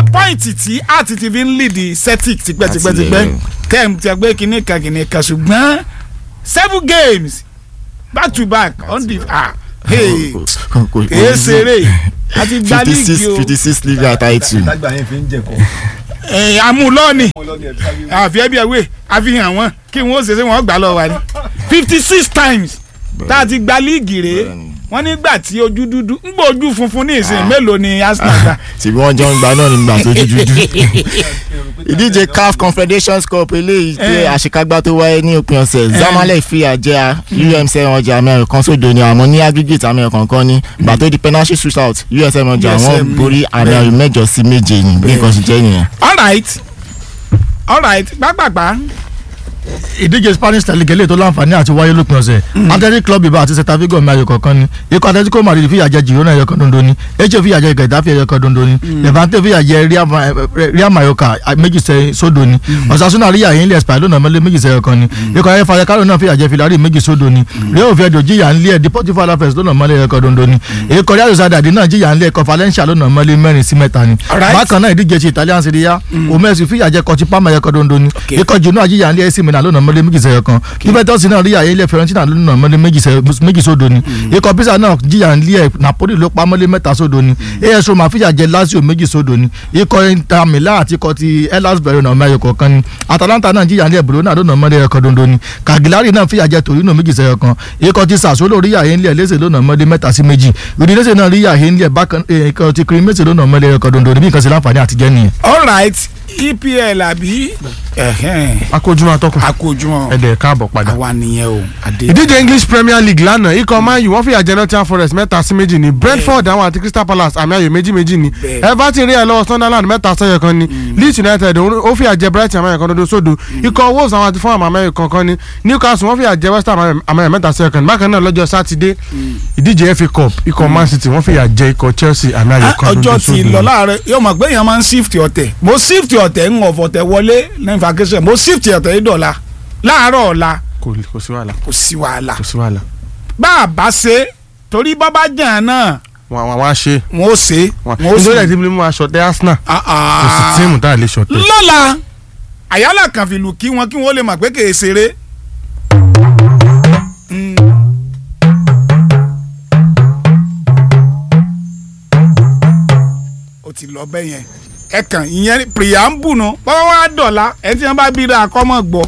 pọ́ìntì tí àti ti fi ń lead Celtic tipẹ́tipẹ́tipẹ́ Láti ilẹ̀. kẹ́m ti ẹgbẹ́ kìíní kan kìíní kan ṣùgbọ́n seven games back to back on the ah hey kèé ṣeré àti gba fifty six líìgì o fifty six liga title lágbà yẹn fi ń jẹ kọ́. Eh, amúlọ́ọ̀nì ọlọ́ni ẹ̀ sáré àfi ẹbí ẹwé àfihàn wọn kí wọn ó ṣe ṣe wọn gbà lọ wa ni fifty six times tá a ti gba líìgì rèé Bẹ́ẹ̀ni. wọn nígbà tí ojú dúdú ń gbọ́ ojú funfun ní ìsìn mélòó ni Arsenal gbà. ṣèbí wọ́n jọ ń gba náà nígbà tó dúdú ìdíje CAF Confederations Cup eléyìí pé Eh. àṣekágbá tó wáyé ní òpin ọ̀sẹ̀ Zamalek fìyà jẹ UMC ọjà àmì ẹ̀rọ kan sódò ni àmọ́ ní aggregate àmì ẹ̀rọ kankan ní ìgbà tó di penalty shootout USM ọjà USM wọ́n ni. borí àmì ẹ̀rọ mẹ́jọ sí méje ní bí nǹkan ṣe jẹ́ nìyẹn. alright alright gbàgbàgbà ìdíje spanish league eléyìí tó láǹfààní àti wáyé lópin ọ̀sẹ̀ athletic club ibà àti celta vigo mi ayò kọ̀ọ̀kan ni ikọ̀ atletico madrid fìyà jẹ girona ẹ̀yọ kan dondo ni eche fìyà jẹ getafe ẹ̀yọ kan dondo ni levante fìyà jẹ Real Ma- eh, real mallorca méjì sẹ sódò ni osasuna ríyà yín lé espanyol lónà mọ́lé méjì sẹ́yọ kan ni ikọ̀ ayé fayakaro náà fìyà jẹ filari méjì sódò ni real oviedo jìyà ń lé ẹ̀ deportivo alavés lónà mọ́lé ẹ̀yọ kan dondo ni ikọ̀ real sociedad náà jìyà ń lé ẹ̀kọ́ valencia lónà mọ́lé mẹ́rin sí mẹ́ta ni Alright. bákan náà ìdíje ti italian serie a omesu fìyà jẹ kọtí pàmò ẹ̀yọ kan dondo ni Okay. ikọ̀ jù náà jìyà ń lé ac milan lónà mọ́lé méjì sẹ́yọ kan juventus náà rí àyè ilẹ̀ fiorentina lónà mọ́lé méjì sẹ́- méjì sódò ni ikọ̀ pisa náà jìyà ń lé ẹ̀ napoli ló pa mọ́lé mẹ́ta sódò ni as roma fìyà jẹ lazio méjì sódò ni ikọ̀ inter milan àti ikọ̀ ti hellas verona ọmọ ẹ̀yọ kọ̀ọ̀kan ni atalanta náà jìyà ń lé bologna lónà mọ́lé ẹ̀yọ kan dondo ni cagliari náà fìyà jẹ torino méjì sẹ́yọ kan ikọ̀ ti sassuolo rí àyè ilẹ̀ lẹ́sẹ̀ lónà mọ́lé mẹ́ta sí méjì udinese náà rí àyè ilẹ̀ bákan eh, ikọ̀ ti cremonese lónà mọ́lé ẹ̀yọ kan dondo ni bí nǹkan ṣe láǹfààní àtijẹ́ nìyẹn. alright EPL àbí ẹ̀hẹ́n, akójúmọ́ atọ́kùn àkójúmọ́ ẹ̀dẹ̀ káàbọ̀ padà. àwa nìyẹn o adé. ìdíje english premier league lánàá ikọ̀ man u wọ́n fìyà jẹ nottingham forest mẹ́ta sí méjì ní brentford àwọn àti crystal palace àmì ayò méjì méjì ní Bẹ́ẹ̀. everton rí ẹ̀ lọ́wọ́ sunderland mẹ́ta sẹ́yọ kan ní leeds united òun- ó fìyà jẹ brighton àmì ayò kan dodo sódò ikọ̀ wolves àwọn àti fulham àmì ayò kankan ní newcastle wọ́n fìyà jẹ west ham àmì ayò mẹ́ta sẹ́yọ kan ní bákan náà lọ́jọ́ sátidé ìdíje fa cup ikọ̀ man city wọ́n fìyà jẹ ikọ̀ chelsea àmì ayò Ah, kan dodo ọjọ́ ti sódò lọ láàárọ̀ yóò mọ̀ pé èèyàn máa ń shift ọ̀tẹ̀ mo shift ọ̀tẹ̀ ń ọ̀fọ̀ tẹ̀ wọlé lẹ́yìn vacation mo shift ọ̀tẹ̀ yìí dọ̀la láàárọ̀ ọ̀la kò kò sí wàhálà kò sí wàhálà kò sí wàhálà bá a bá ṣe torí bábá jàn náà wọn àwọn àwọn àṣe wọn ó ṣe wọn wọn ó nítorí ẹ̀ sì. tí mo mú aṣọ tẹ arsenal Ah, kò sí ah. tíìmù tá a lè ṣọ̀tẹ̀. lọ́la àyálà kan fìlù kí wọn kí wọn lè mọ̀ pé kèé ṣeré. Mm. ó ti lọ bẹ́ẹ̀ yẹn ẹ kàn ìyẹn preamble nu bọ́wọ́ wá dọ̀la ẹ tí wọ́n bá bí ra akọ́mọ̀ gbọ́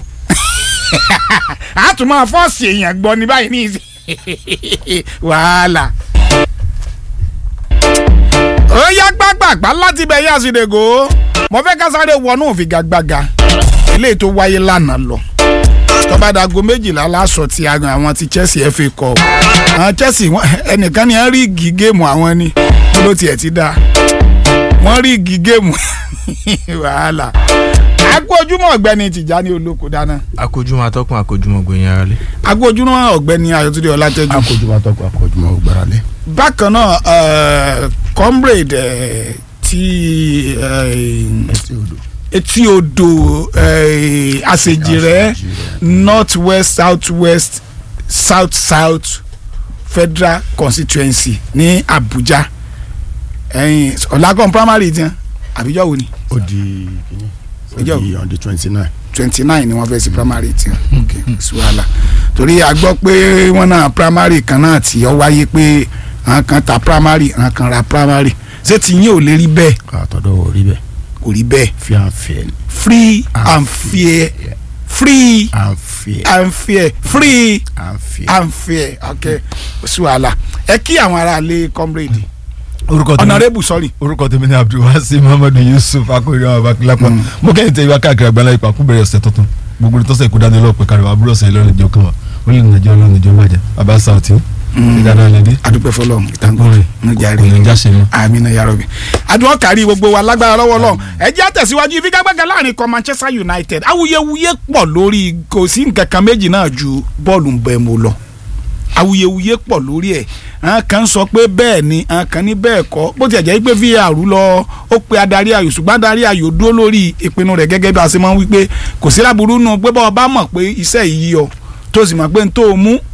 a tún máa fọ́ọ̀sì èèyàn gbọ́ ní báyìí ní ìsìn wàhálà ó yá gbàgbàgbà láti bẹ̀ yá sí dègò mo fẹ́ ká sáré wọnú òfigagbága eléyìí tó wáyé lánàá lọ tọ́ba dago méjìlá láṣọ ti agan àwọn ti Chelsea FA Cup àwọn Chelsea wọn- ẹnìkan ni wọ́n rí igi géèmù àwọn ni kí ló tiẹ̀ ti dáa wọ́n rí igi géèmù wàhálà àgọ́ ojúmọ́ ọ̀gbẹ́ni Tìjání Olóko dáná akójúmọ́ atọ́kùn akójúmọ́ gbòyìn ara lé. àgọ́ ojúmọ́ ọ̀gbẹ́ni Ayọ̀túndé Ọlátẹ́jú akójúmọ́ àtọ́kọ̀ akójúmọ́ ògbáralé. bákan náà eh, comrade eh, ti eh, etí odò eh, àṣejìrẹ́ north west south west south south federal constituency ní Abuja ẹ̀yìn ọ̀làkùn primary tiẹ̀ àbíjọ́ wo ni ó di kíní ó Ìjọ. di on the twenty nine. twenty nine ni wọ́n fẹ́ sí primary tiẹ̀ ok sí wàhálà torí a gbọ́ pé wọ́n náà primary kan náà tí ó wáyé pé àwọn kan ta primary àwọn kan ra primary ṣé ti yín ò lè rí bẹ́ẹ̀ àtọ̀dọ̀ ò rí bẹ́ẹ̀ kò rí bẹ́ẹ̀ fi à ń fẹ́ ni. free and fair free à ń fẹ́ and fair free à ń fẹ́. and fair ok sí wàhálà ẹ kí àwọn aráalé comrade orúkọ tèmi honourable sorry orúkọ tèmi ni abdulwasi muhammadu yusuf akóyè ọmọ abakilapa mo kẹ́yìn tẹ ìwà káàkiri àgbáńlá ipa kú bẹ̀rẹ̀ ọ̀sẹ̀ tuntun gbogbo ní tọ́sẹ̀ kú dání ọlọ́pẹ̀ kárí àbúrò ọ̀sẹ̀ lọ́rùn ìjọ kan wa ó lè nàjọ ọlọ́run ìjọ májà bàbá sauti ìdáná lẹ́dí adúpẹ́ fọlọ́run ìtàngó ọkùnrin ní jàre kò ní jáse mọ́. amina yarobi adùn kárí gbogbo wa lágbára lọ́wọ́ lọ́wọ́ ẹ jẹ́ àtẹ̀síwájú ìfigagbága láàrin kan Manchester United awuyewuye pọ̀ lórí kò sí nǹkan kan méjì náà ju bọ́ọ̀lù ń bẹ mo lọ awuyewuye pọ̀ lórí ẹ̀ àwọn kan sọ pé bẹ́ẹ̀ ni àwọn kan ní bẹ́ẹ̀ kọ́ bó tiẹ̀ jẹ́ pé VAR lọ ó pe adarí ayò ṣùgbọ́n adarí ayò dúró lórí ìpinnu rẹ̀ gẹ́gẹ́ bí a ṣe máa ń wí pé kò sí láburú nù pé bọ́ọ̀ bá mọ̀ pé iṣẹ́ yìí yọ tó sì mọ̀ pé n tó o mú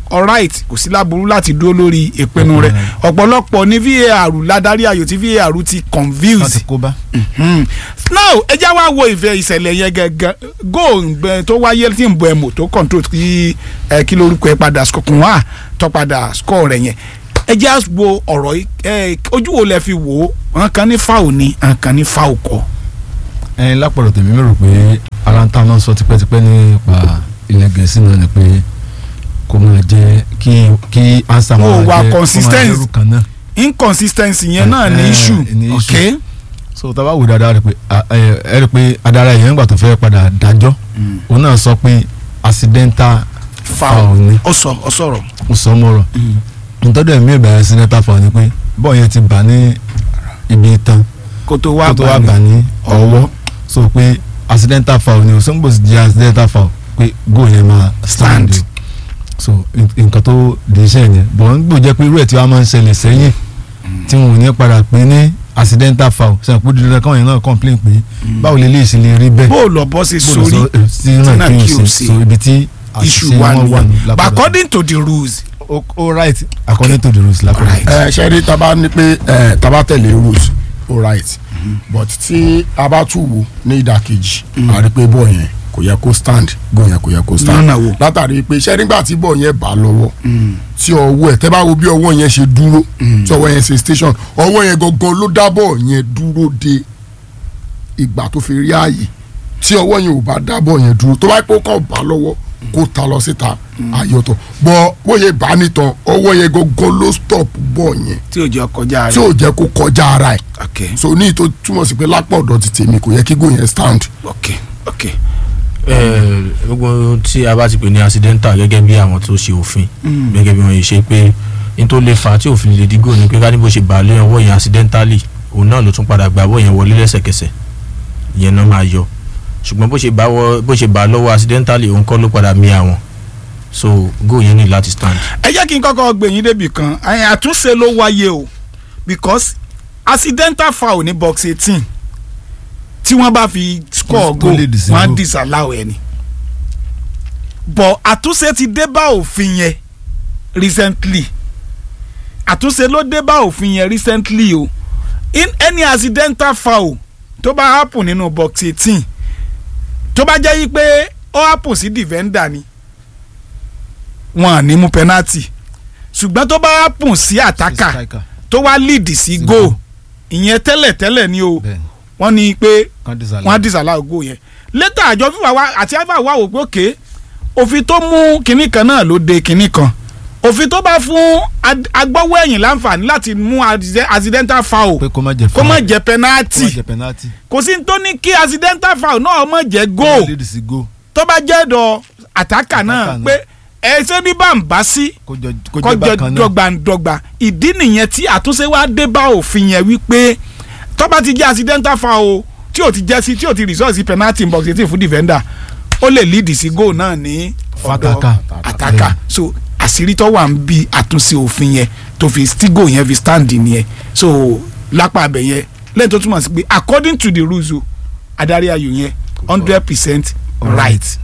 alright kò sí láburú láti dúró lórí ìpinnu rẹ̀ ọ̀pọ̀lọpọ̀ ní VAR ládarí ayò tí VAR ti wọ́n confuse ti kó bá. Hmm. now ẹ já wá wo ìfẹ́ ìṣẹ̀lẹ̀ yẹn gẹ́gẹ́ góò tó wáyé tí ń bọ ẹ̀mọ̀ tó control kí ẹ kí lórúkọ ẹ padà kùn wá tó padà score rẹ̀ yẹn ẹ já wo ọ̀rọ̀ yìí ẹ ojú wo lẹ fi wò ó wọn kan ní foul ni wọn kan ní foul kọ́ ẹyin lápọ̀lọ̀ tèmi mi rò pé ara ń ta náà sọ tipẹ́tipẹ́ nípa ilẹ̀ gẹ̀ẹ́sì náà ni pé kó máa jẹ́ kí kí ansa Ó máa wà jẹ́ kó máa consistent. lẹ́rù kan náà. inconsistency yẹn náà ní Eh, issue ní issue. ok so tá a bá wò dáadáa rẹ pé a- ẹ ẹ rí i pé adarí yẹn nígbà tó fẹ́ padà dájọ́ òun náà sọ pé accidental foul ni ó sọ ó sọ̀rọ̀ ó sọ mọ́rọ̀ nítorí ẹ̀mí ìbẹ̀rẹ̀ accidental foul ni pé bọ́ọ̀ yẹn ti bà ní ibi tán kó tó kó wá tó wá gbà bà ní ní ọwọ́ so pé accidental foul ni o sọ́nbó sì jẹ́ accidental foul pé goal yẹn máa stand Stand. o so n- nǹkan tó di iṣẹ́ yẹn bọ̀ ń gbò jẹ́ pé irú ẹ̀ tí wàá máa ń ṣẹlẹ̀ sẹ́yìn tí wọn ò ní padà pé ní accidental foul sẹ́yìn pé dídúró káwọn yẹn náà complain pé báwo lè léèṣì lè rí bẹ́ẹ̀ bó o lọ bọ́ sí bó lọ sórí sọ, eh, sí náà náà kí kí o o ṣe ṣe. so ibi tí issue àṣìṣe wà wọn wà ní nìyẹn but lápá according to the rules o o right according to the rules lápá Right. ẹ ṣe rí taba ní pé ẹ taba tẹ̀lé rules all right but tí a bá tún wò ní ìdàkejì a rí pé bọ́ọ̀ yẹn kò yẹ kó stand gò yẹn kò yẹ kó stand Lọ́nà wo? látàrí pé ṣe nígbà tí bọ́ọ̀ yẹn bá lọ́wọ́ tí ọwọ́ ẹ̀ tẹ́ bá wo bí ọwọ́ yẹn ṣe dúró tí ọwọ́ yẹn ṣe station ọwọ́ yẹn gangan ló dá bọ́ọ̀ yẹn dúró de ìgbà tó fi rí ààyè tí ọwọ́ yẹn ò bá dá bọ́ọ̀ yẹn dúró tó bá pé ó kàn bá lọ́wọ́ kó ta lọ síta àyọ̀tọ̀ bọ́ bóyá bá nìtàn ọwọ́ yẹn gangan ló stop bọ́ọ̀ yẹn tí ò jẹ́ kọjá tí rẹ̀ ò jẹ́ kó kọjá ara ẹ̀ ok so ní ìtò túmọ̀ sí pé lápá ọ̀dọ̀ ti tèmi kò yẹ kí gò yẹn stand. ok ok Eh, gbogbo ohun tí a bá ti pè ní accidental gẹ́gẹ́ bí àwọn tó ṣe òfin gẹ́gẹ́ bí wọ́n ṣe pé n tó lè fa tí òfin lè dígò ni pé ká ní bó ṣe bà á lé ọwọ́ yẹn accidentally òun náà ló tún padà gba ọwọ́ yẹn wọlé lẹ́sẹ̀kẹsẹ̀ ìyẹn náà máa yọ ṣùgbọ́n bó ṣe bá wọ bó ṣe bà á lọ́wọ́ accidentally òun kọ́ ló padà mí àwọn so goal yẹn ní láti stand. ẹ jẹ́ kí n kọ́kọ́ gbẹ̀yìn débi kan ẹ̀yìn àtúnṣe ló wáyé o because accidental foul ní box eighteen tí wọ́n bá fi score Tó goal lè disallow. wọ́n á disallow ẹ̀ ni but àtúnṣe ti dé bá òfin yẹn recently àtúnṣe ló dé bá òfin yẹn recently o in any accidental foul tó bá happen nínú box eighteen tó bá jẹ́ yí pé ó happen sí defender ni wọn à ní mú penalty ṣùgbọ́n tó bá happen sí àtàkà Striker. tó wá lead sí Sí goal goal. ìyẹn tẹ́lẹ̀ tẹ́lẹ̀ ni o Bẹ́ẹ̀ni. wọ́n ní pé Kan disallow. wọ́n á disallow goal yẹn létà àjọ fífa wa àti àfà wà wò pé òkè òfin tó mú kinní kan náà ló de kinní kan òfin tó bá fún ad- agbọ́wọ́ ẹ̀yìn láǹfààní láti mú accident- accidental foul pé kó má jẹ kó má foul. jẹ́ kó má penalty jẹ penalty. kò sí ní tó ní kí accidental foul náà má jẹ́ kó goal má lead sí goal. tó bá jẹ́ dọ̀ àtàkà náà Àtàkà náà. pé ẹ ṣé ní bàǹbá sí kó jọ kó jẹ kọjọ bákan náà. dọ́gbandọ́gba ìdí nìyẹn tí àtúnṣe wa dé bá òfin yẹn wípé tó bá ti jẹ́ accidental foul o tí ò ti jẹ́ sí tí ò ti result sí penalty in box eighteen fún defender ó lè lead sí goal náà ní ọ̀dọ̀ Fataka. àtàkà so àṣírí tó wà ń bi àtúnṣe òfin yẹn tó fi tí goal yẹn fi stand nìyẹn so lápá abẹ yẹn lẹ́yìn tó túmọ̀ sí pé according to the rules o adarí ayò yẹn hundred percent right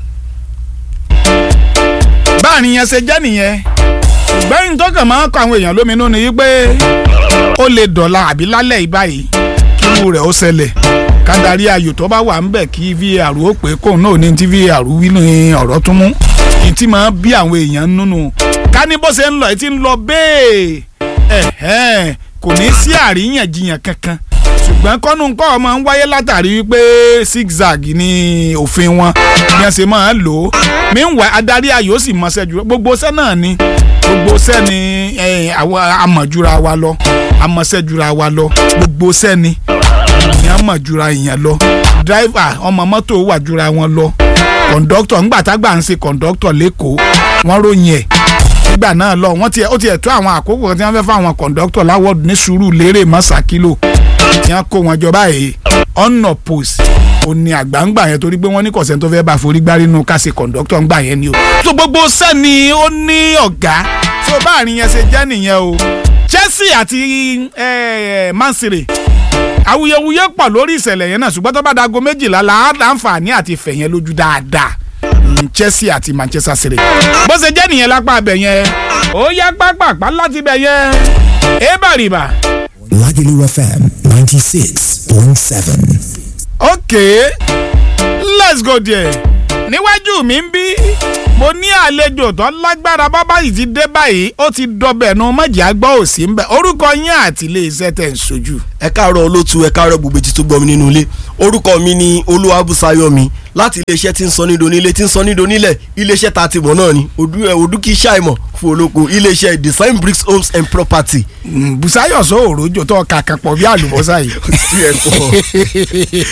báàrin yẹn ṣe jẹ́ nìyẹn gbẹ́yìn tó kàn máa ń kọ àwọn èèyàn lóminú ni wípé ó lè dọ̀la àbí lálẹ́ yìí báyìí kí irú rẹ̀ ó ṣẹlẹ̀ kádàrí ayò tó bá wà ń bẹ̀ kí var ó pé kóun náà ní tí var wí ní ọ̀rọ̀ tún mú ní tí máa bí àwọn èèyàn nínú ká ní bó ṣe ń lọ ẹ ti ń lọ bẹ́ẹ̀ ẹ̀hẹ́n kò ní sí àríyànjiyàn kankan ṣùgbọ́n kọ́nù ńkọ́ ọmọ ń wáyé látàrí wípé zigzag ní òfin wọn bí wọ́n ṣe máa ń lò ó meanwhile adarí ayò sì mọṣẹ́ jù gbogbo ṣẹ́ náà ni gbogbo ṣẹ́ ni eh, àwọn amọ̀jura wa lọ amọ̀ṣẹ́ jura wa lọ gbogbo ṣẹ́ ni ni amọ̀jura èèyàn lọ driver ọmọ mọ́tò wà jura wọn lọ kọ̀ǹdọ́tọ̀ ńgbà tágbà ń ṣe kọ̀ǹdọ́tọ̀ lẹ́kọ̀ọ́ wọ́n ròyìn ẹ̀ nígbà náà lọ wọ́n tiẹ̀ ó tiẹ̀ tó àwọn àkókò kan tí wọ́n fẹ́ fún àwọn kọ̀ǹdọ́tọ̀ láwọ́dù ní sùúrù lérè mọ́sàkìlò tí wọ́n kó wọn jọ báyìí ọ̀nà post ó ní àgbàǹgbà yẹn torí pé wọ́n ní kọ̀sẹ̀ tó fẹ́ bá forí gbárí nínú ká ṣe kọ̀ǹdọ́tọ̀ ńgbà yẹn ni o. so gbogbo sẹ́ni ó ní ọ̀gá so báàrin yẹn ṣe jẹ́ nìyẹn o Chelsea àti eh, Man City awuyewuye pọ̀ lórí ìṣẹ̀lẹ̀ yẹn náà ṣùgbọ́n tó bá dago méjìlá la á láǹfààní àti fẹ̀yẹn lójú dáadáa mm, Chelsea àti Manchester City bó ṣe jẹ́ nìyẹn lápá abẹ yẹn ó yá pápápá láti bẹ yẹn ébàrìbà Lagelu FM 96.7. okay let's go there níwájú mi ń bí mo ní àlejò tó lágbára bábá yìí ti dé báyìí ó ti dọbẹ̀ nu mọ̀jà gbọ́ òsì ń bẹ̀ orúkọ yín àti ilé iṣẹ́ tẹ̀ ń sojú. ẹ káàárọ̀ olótú ẹ káàárọ̀ gbogbo etí tó gbọ́ mi nínú ilé orúkọ mi ni olúwabùsáyọ̀mí láti iléeṣẹ́ tí ń sọ nídò nílé tí ń sọ nídò nílẹ̀ iléeṣẹ́ ta ti mọ̀ náà ni odu ẹ odu kì í ṣàìmọ̀ fún olóko iléeṣẹ́ design bricks homes and property. Bùsáyọ̀ sọ òròjò tó kàkà pọ̀ bí àlùbọ́sà yìí. tí ẹ kọ́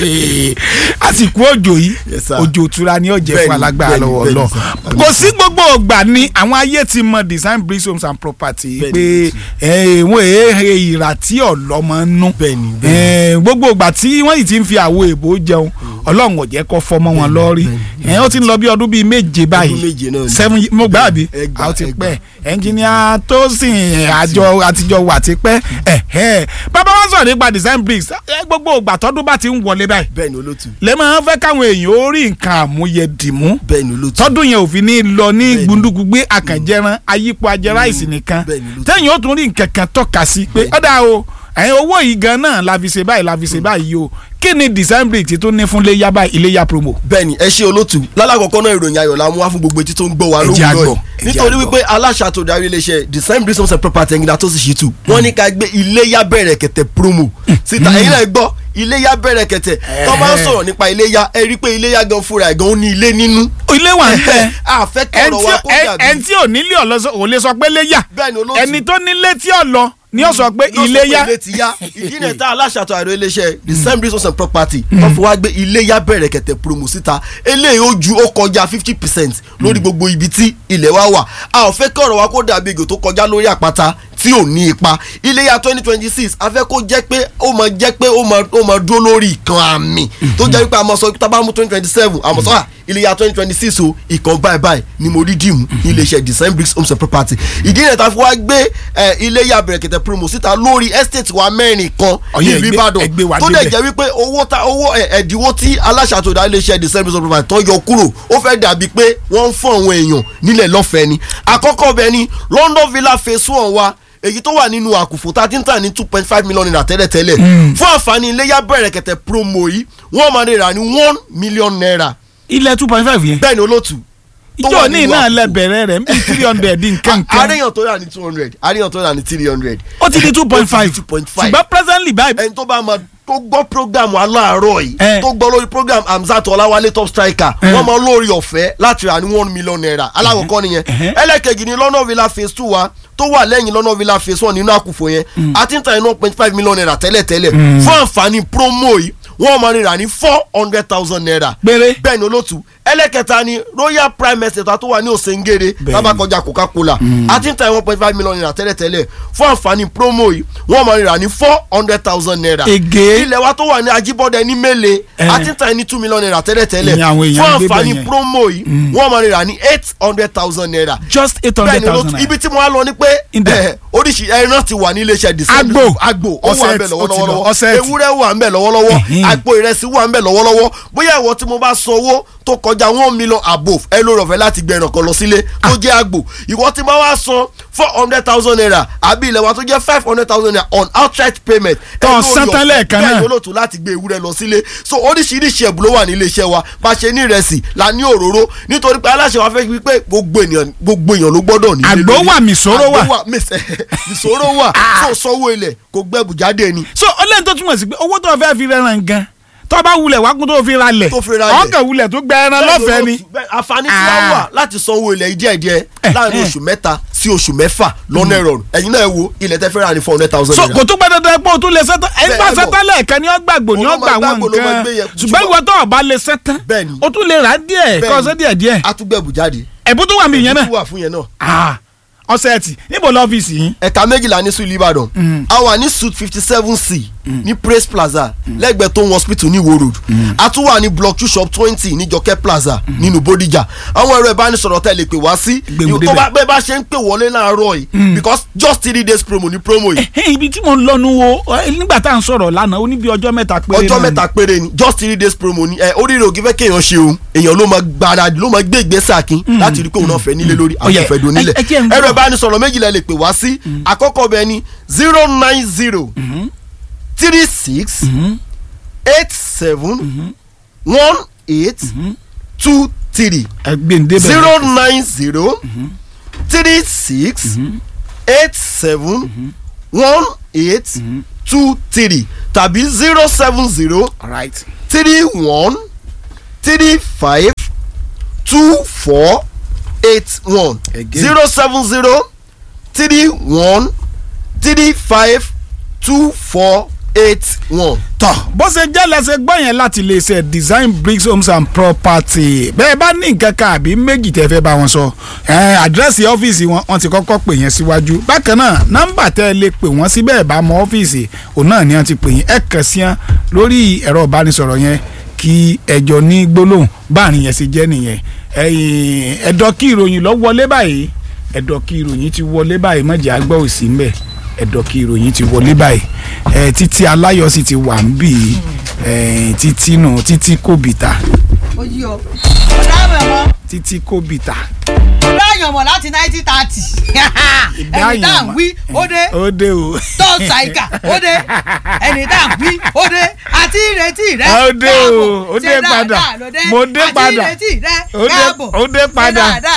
àsìkò òjò yìí Yes, sir. òjò òtura ni ó jẹ́ Bẹ́ẹ̀ni, fún alágbára bẹ́ẹ̀ni, lọ́wọ́ bẹ́ẹ̀ni, lọ. sir. kò sí gbogbo ògbà ni àwọn ayé ti mọ design bricks homes and property Bẹ́ẹ̀ni, pé ẹ, wọ́n èé ìrà tí ọ̀lọ́mọ nú. Bẹ́ẹ̀ni, Ẹ, gbogbo ògbà tí wọ́n yìí ti ń fi àwo èbó jẹun ọlọ́run ò jẹ́ kó fọmọ wọn lọ́rí ẹ, ó ti ń lọ bí ọdún bíi méje báyìí méje náà ni. seven ye- mo gbà àbí Ẹ gbà, àwọn ti ẹ gbà. pẹ́ ẹnjìníà tó sìn àjọ àtijọ́ wà ti pẹ́ ẹ̀hẹ́ bàbá wa sọ̀rọ̀ nípa design bricks ẹ, gbogbo ògbà tọ́dún bá ti ń wọlé báyìí bẹ́ẹ̀ni olótú lè máa ń fẹ́ káwọn èèyàn ó rí nǹkan àmúyẹ dìmú bẹ́ẹ̀ni olótú tọ́dún yẹn ò fi ní lọ ní Bẹ́ẹ̀ni. gbundugbugbe àkànjẹran ayípo ajẹráìsì nìkan Bẹ́ẹ̀ni ló ti- tẹ́yìn ó tún rí nǹkan kan tọ́ka sí pé ọ̀dà o ẹ̀yin owó yìí gan náà la fi ṣe báyìí la fi ṣe báyìí o kí ni design bricks tó ní fún iléyà báyìí iléyà promo. bẹ́ẹ̀ni ẹ ṣe olótú lálàkọ̀kọ́ náà ìròyìn ayọ̀ la mú wá fún gbogbo etí tó ń gbọ́ wa Ẹ lóhùn jẹ́ náà àgbọ̀, yìí. ẹ jẹ́ nítorí àgbọ̀. wípé aláṣà tó darí iléeṣẹ́ design bricks homes and property ẹ̀ngìnà tó sì ṣì tù wọ́n ní ká gbé iléyà bẹ̀rẹ̀ kẹ̀tẹ̀ promo síta ẹ̀yin náà gbọ́ iléyà bẹ̀rẹ̀ kẹ̀tẹ̀ tó bá ń sọ̀rọ̀ nípa iléyà ẹ rí i pé iléyà gan fúnra ẹ̀ gan ó ní ilé nínú. ilé wà ń bẹ àfẹ́ ẹni kọ̀rọ̀ tí wa kó ẹ- dàbí ẹni tí ò nílé ọ̀lọ́sọ ò lè sọ pé léyà Bẹ́ẹ̀ni, olóòtú. ẹni tó nílé tí ò lọ ni ó sọ pé ló sọ pé iléyà ilé ti yá ìdí náà tá aláṣàtọ̀ àìrò iléeṣẹ́ design bricks homes and property tó fi wá gbé iléyà bẹ̀rẹ̀ kẹ̀tẹ̀ promo síta eléyìí ó ju ó kọjá fifty percent lórí gbogbo ibi tí ilẹ̀ wa wà a ò fẹ́ kí ọ̀rọ̀ wa kó dàbí ègò tó kọjá lórí àpáta tí ò ní ipa iléyà twenty twenty six a fẹ́ kó jẹ́ pé ó máa jẹ́ pé ó máa ó máa dúró lórí ìkan àmì tó jẹ́ wípé a máa sọ pé tá a bá mú twenty twenty seven a máa sọ à iléyà twenty twenty six o ìkan báyìí báyìí ni mo rí dìmú ní iléeṣẹ́ design bricks homes and property ìdí náà tá a fi wá gbé ẹ, iléyà bẹ̀rẹ̀ kẹ̀tẹ̀ promo síta lórí estate wa mẹ́rin kan Ọ̀yẹ́, nílùú ẹgbẹ́- ẹgbẹ́ wa Ìbàdàn tó dẹ̀ débẹ̀. jẹ́ wípé owó ta owó ẹ̀, ẹ̀dínwó tí aláṣàtò dá iléeṣẹ́ design bricks homes and property tó yọ kúrò ó fẹ́ dàbí pé wọ́n ń fún àwọn èèyàn nílẹ̀ lọ́fẹ̀ẹ́ ni àkọ́kọ́ bẹ́ẹ̀ ni London Villa phase one wa èyí tó wà nínú àkùfò tá a ti ń tà ní two point five million naira tẹ́lẹ̀tẹ́lẹ̀ fún àǹfààní iléyà bẹ̀rẹ̀ kẹ̀tẹ̀ promo yìí wọ́n máa lè rà ní one million naira ilẹ̀ two point five yẹn bẹ́ẹ̀ ni olóòtú tó ìjọ wà ní nínú náà àkùfò. lẹ bẹ̀rẹ̀ rẹ̀ nbí three hundred nǹkan kan àríyàn tó rà ní two hundred àríyàn tó rà ní three hundred ó ti di two point five 2.5. ṣùgbọ́n presently báyìí ẹni tó bá máa tó gbọ́ program aláàárọ̀ yìí Eh. tó gbọ́ lórí program Hamzat Ọláwálé top striker wọ́n máa lórí ọ̀fẹ́ láti rà ní one million naira alákọ̀ọ́kọ́ nìyẹn ẹlẹ́kẹ̀jì ní London Villa phase two wa tó wà lẹ́yìn London Villa phase one nínú àkùfò yẹn àti ń ta iná point five million naira tẹ́lẹ̀tẹ́lẹ̀ fún àǹfààní promo yìí wọ́n máa rà ní four hundred thousand naira Péré. bẹ́ẹ̀ ni olótú ẹlẹ́kẹta ni Royal Prime Estate tó wà ní Òsèǹgèrè Bẹ́ẹ̀ni. lábàkọjá Coca-Cola àti ń ta one point five million naira tẹ́lẹ̀tẹ́lẹ̀ fún àǹfààní promo yìí wọ́n máa rà ní four hundred thousand naira Ege. ilẹ̀ wa tó wà ní Ajíbọ́dẹ ní Mẹ́lẹ̀ Eh. àti ń ta ní two million naira tẹ́lẹ̀tẹ́lẹ̀ Ìyẹn àwọn èèyàn fún ń gbé àǹfààní bẹ̀ yẹn. promo yìí wọ́n máa rà ní eight hundred thousand naira just eight bẹ́ẹ̀ hundred ni olótú thousand ibi naira tí mo wá lọ ni pé Inde. eh, oríṣi ẹran ti wà ní iléeṣẹ́ December Agbo. agbo ó wà Ọ̀sẹ̀ ń bẹ̀ tí- ó ti lọ, lọ́wọ́lọ́wọ́ ọ̀sẹ̀ tí. ewúrẹ́ wà ń bẹ̀ lọ́wọ́lọ́wọ́ Ẹ̀hìn. àpò ìrẹsì wà ń bẹ̀ lọ́wọ́lọ́wọ́ bóyá ìwọ tí mo bá san owó tó kọjá one million above ẹ ló rọ̀fẹ́ láti gbẹ ẹran kan lọ sílé tó jẹ́ agbo ìwọ tí mo wá san four hundred thousand naira àbí ilẹ̀ wa tó jẹ́ five hundred thousand naira on outright payment ẹ Tó ló san rí tán ọ̀fẹ́ lẹ́ẹ̀kan bẹ́ẹ̀ náà. ni olóòtú láti gbé ewúrẹ́ lọ sílé so oríṣiríṣi ẹ̀bùn ló wà ní iléeṣẹ́ wa bá a ṣe ní ìrẹsì la ní òróró nítorí pé aláṣẹ wa fẹ́ fi pé gbogbo ènìyàn gbogbo èèyàn ló gbọ́dọ̀ ní ilé Àgbò lórí. wà, mìsòrò wà. Àgbò mìs- mìsòrò wà tó sanwó ilẹ̀ kò gbẹ́bù jáde ni so ọlẹ́ni tó túmọ̀ sí pé owó tó fẹ́ fi rẹran gan tó bá wulẹ̀ wákùn tó fi ra lẹ̀ Tó fi ra lẹ̀. ọkàn wulẹ̀ tó gbẹ ẹran lọ́fẹ̀ẹ́ ni Bẹ́ẹ̀ àǹfààní tí wọ́n Ah. wà láti sanwó ilẹ̀ díẹ̀ díẹ̀ láàrin eh. oṣù mẹ́ta sí oṣù mẹ́fà lọ́nà ìrọ̀rùn ẹ̀yin náà ẹ wo ilẹ̀ tẹ́ fẹ́ rà ní four hundred thousand so naira. kò tó gbẹ dandan pé o tún lè sẹ́tán ẹ̀ ń gbà Bẹ́ẹ̀ bọ̀. sẹ́tán lẹ́ẹ̀kan ni ó gbàgbọ́ ni ó Òun ló gbà máa wọn gbàgbọ́, ló máa nǹkan gbé yẹn. ṣùgbọ́n ìwọ tó o bá lè sẹ́tán Bẹ́ẹ̀ni. o tún lè rà díẹ̀ kọ́ ọ̀sẹ̀ díẹ̀ díẹ̀ atúgbẹ̀bù jáde ẹ̀bùn tó wà mí yẹn náà Ó wà fún yẹn náà. Ah, ọ̀sẹ̀ ẹtì níbo lọ́fíìsì yín ẹ̀ka méjìlá ní sùúlù ìbàdàn a wà ní suit fifty seven c ní praise plaza lẹ́gbẹ̀ẹ́ tó ń hospital ní Ìwó road a tún wà ní block two shop twenty ní Jọkẹ́ plaza nínú Bódìjà àwọn ẹ̀rọ ìbánisọ̀rọ̀ tẹ́ lè pè wá sí Gbèmù tó bá débẹ̀. bẹ́ẹ̀ bá ṣe ń pè wọlé láàárọ̀ yìí because just three days promo ní promo yìí Ẹ̀hẹ́n, ibi tí mo ń lọ́nu wo ẹ, nígbà tá à ń sọ̀rọ̀ lánàá ó ní bí ọjọ́ mẹ́ta péré ọjọ́ náà ni. mẹ́ta péré ni just three days promo ni ẹ oríire ògì fẹ́ kéèyàn ṣe o èèyàn ló máa gbáradì ló máa gbé ìgbésẹ̀ akin láti rí i pé òun náà fẹ́ nílé lórí Ó yẹ, àti ìfẹ́ dùn nílẹ̀ ẹ- ẹ jẹ́ n gbọ́. ẹ̀rọ ìbánisọ̀rọ̀ méjìlá lè pè wá sí àkọ́kọ́ bẹ́ẹ̀ ni zero nine zero three six eight seven one eight two three ẹgbẹ́ ń débẹ̀ zero nine zero three six eight seven one eight two three tàbí zero seven zero right three one three five two four eight one Again. zero seven zero three one three five two four eight one. tọ bó ṣe jẹ́ lẹ́sẹ̀ gbọ́ yẹn láti lè ṣe design bricks homes and property bẹ́ẹ̀ bá ní nǹkan kan àbí méjì tẹ́ fẹ́ bá wọn sọ ẹ̀, àdírẹ́sì ọ́fíìsì wọn wọ́n ti kọ́kọ́ pè yẹn síwájú bákan náà nọ́mbà tẹ́ ẹ lè pè wọ́n sí bẹ́ẹ̀ bá mọ ọ́fíìsì òun náà ni wọ́n ti pè yín ẹ kàn sí wọn lórí ẹ̀rọ ìbánisọ̀rọ̀ yẹn kí ẹjọ́ ní gbólóhùn báàrin yẹn ṣe jẹ́ nìyẹn ẹ̀yìn ẹ̀dọ́ kí ìròyìn lọ wọlé báyìí ẹ̀dọ́ kí ìròyìn ti wọlé báyìí mọ̀jẹ̀ àgbọ̀ òsì ń bẹ̀ ẹ̀dọ̀ kí ìròyìn ti wọlé báyìí ẹ̀ títí aláyọ̀ sì ti wà ń bì í ẹ̀ títí nù títí kòbìtà ó yí o ó dábẹ̀ mọ́ títí kòbìtà ó dáyàn mọ̀ láti nineteen thirty ẹni tá à ń Ìdáyànmọ́. wí ó dé ó dé o tó ṣàìkà ó dé ẹni tá à ń wí ó dé àti ìrètí rẹ Ó dé o, káàbọ̀. ó dé Ṣé padà. dáadáa ló dé? Mo dé àti padà. ìrètí rẹ Ó dé- káàbọ̀. ó dé Ṣé padà. dáadáa